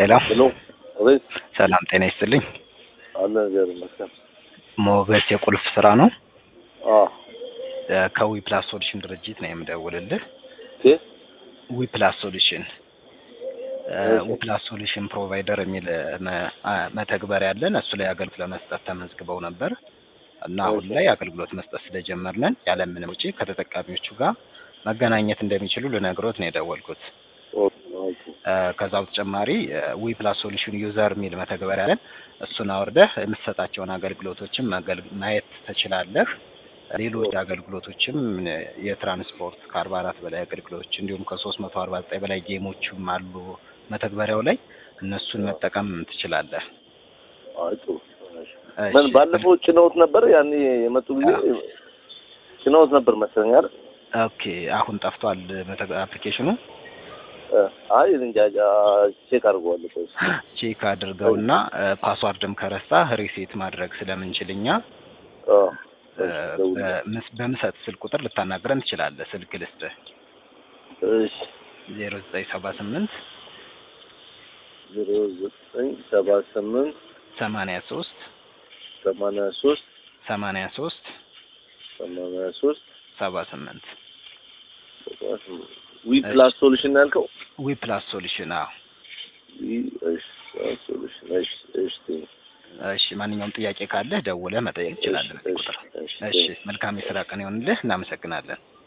ሄሎ ሄሎ አቤት ሰላም ጤና ይስጥልኝ። አለ ነገር ይመስገን። ሞገስ የቁልፍ ስራ ነው። አዎ እ ከዊ ፕላስ ሶሉሽን ድርጅት ነው የምደውልልህ። ኦኬ ዊ ፕላስ ሶሉሽን እ እሺ። ዊ ፕላስ ሶሉሽን ፕሮቫይደር የሚል መ- አ- መተግበሪያ ያለን እሱ ላይ አገልግሎት ለመስጠት ተመዝግበው ነበር እና አሁን እሺ። ላይ አገልግሎት መስጠት ስለጀመርነን ያለምንም ውጪ ከተጠቃሚዎቹ ጋር መገናኘት እንደሚችሉ ልነግሮት ነው የደወልኩት። ኦኬ ኦኬ እ ከዛ በተጨማሪ ዊ ፕላስ ሶሉሽን ዩዘር የሚል መተግበሪያ አለን። እሱን አውርደህ የምትሰጣቸውን አገልግሎቶችም መገል- ማየት ትችላለህ። ሌሎች አገልግሎቶችም እ የትራንስፖርት ከአርባ አራት በላይ አገልግሎቶች እንዲሁም ከሶስት መቶ አርባ ዘጠኝ በላይ ጌሞችም አሉ መተግበሪያው ላይ እነሱን መጠቀም ትችላለህ። አይ ጥሩ እሺ። እሺ፣ ምን ባለፈው ጭነውት ነበር ያኔ የመጡ ጊዜ ጭነውት ነበር መሰለኝ አይደል? ኦኬ አሁን ጠፍቷል መተግ- አፕሊኬሽኑ እ አይ እንጃ እንጃ ቼክ አድርገዋለሁ። ቆይ እስኪ። ቼክ አድርገውና እ ፓስዋርድም ከረሳ ሪሴት ማድረግ ስለምንችል እኛ አዎ እ እሺ፣ ደውልልኝ። በምስ- በምሰጥ ስልክ ቁጥር ልታናግረን ትችላለህ። ስልክ ልስጥህ እሺ ዜሮ ዘጠኝ ሰባ ስምንት ዜሮ ዘጠኝ ሰባ ስምንት ሰማንያ ሶስት ሰማንያ ሶስት ሰማንያ ሶስት ሰማንያ ሶስት ሰባ ስምንት ሰባ ስምንት ዊ ፕላስ ሶሉሽን ያልከው ዊ ፕላስ ሶሉሽን። አዎ ዊ እሺ ፕላስ ሶሉሽን እሺ እሺ ቴንክ እሺ፣ ማንኛውም ጥያቄ ካለህ ደውለህ መጠየቅ ትችላለህ። በዚህ ቁጥር። እሺ እሺ፣ መልካም የስራ ቀን ይሆንልህ። እናመሰግናለን።